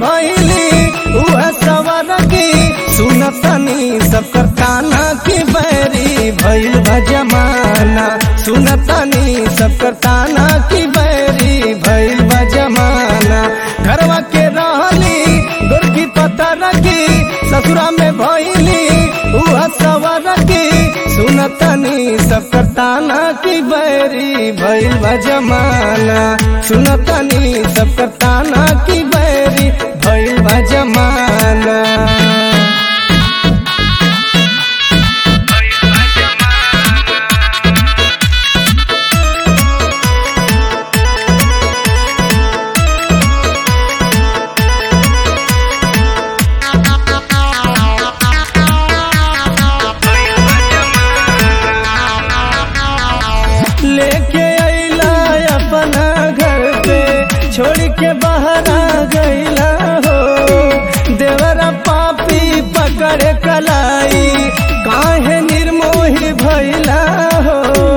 भैली उह सवर की सुनतनी सब करताना की बैरी भैल बा जमाना सुनतनी सब करताना की बैरी भैल बा जमाना घरवा के रहली गोरकी पता रखी ससुरा में भैली उह सवर की सुनतनी सब करताना की बैरी भैल बा जमाना सुनतनी सब करताना की बैरी भैल बा जमाना लेके अइला अपना घर पे छोड़ के बाहर आ गइला हो देवरा पापी पकड़ कलाई काहे निर्मोही भइला हो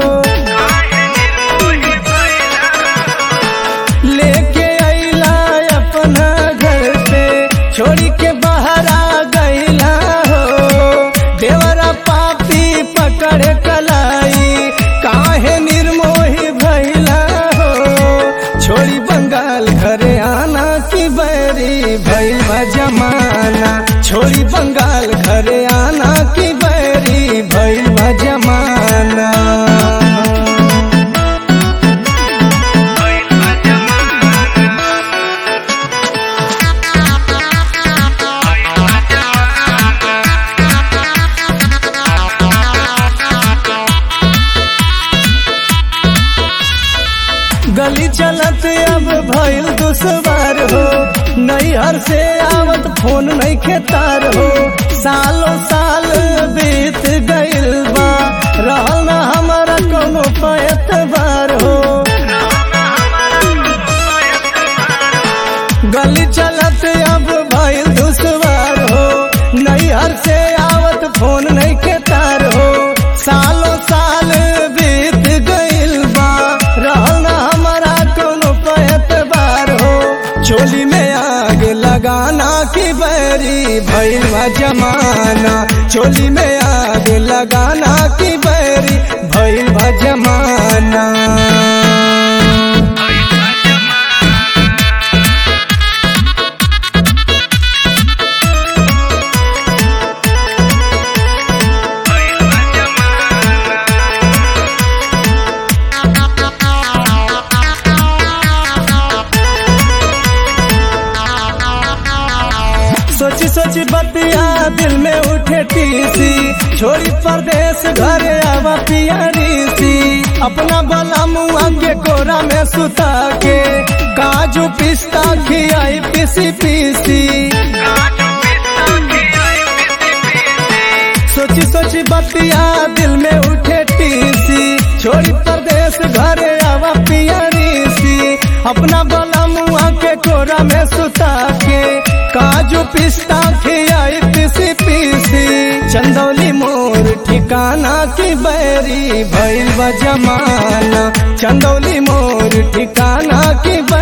लेके अइला अपना घर पे छोड़ के बाहर आ गइला हो देवरा पापी पकड़ कलाई काहे निर्मोही भइला हो छोड़ी बंगाल घरे आना की बैरी भइल बा जमाना छोड़ी बंगाल घरे आना की बैरी भइल बा जमाना गली चलत अब भइल दुश्वार हो नैहर से आवत फोन नहीं खेतार हो सालों साल बीत गइल बा रहल ना हमारा कोनो पैतबार हो गली चलत अब भइल दुश्वार हो नैहर से आवत फोन नहीं खेतार हो सालों साल बीत गइल बा रहल ना हमारा कोनो पैतबार हो चोली में आग लगाना की बैरी भइल बा जमाना चोली में आग लगाना की बैरी भइल बा जमाना सोची सोची बतिया दिल में उठे टीसी छोड़ी परदेश घरे आवा पियारी सी अपना बला मुआ के कोरा में सुता के काजू पिस्ता खियाई पीसी पीसी सोची सोची बतिया दिल में उठे टीसी छोड़ी परदेश घरे आवा पियारी सी अपना बला मुआ के कोरा में सुता के काजू पिस्ता खियाई पीसी पीसी चंदौली मोर ठिकाना की बैरी भइल बा जमाना चंदौली मोर ठिकाना की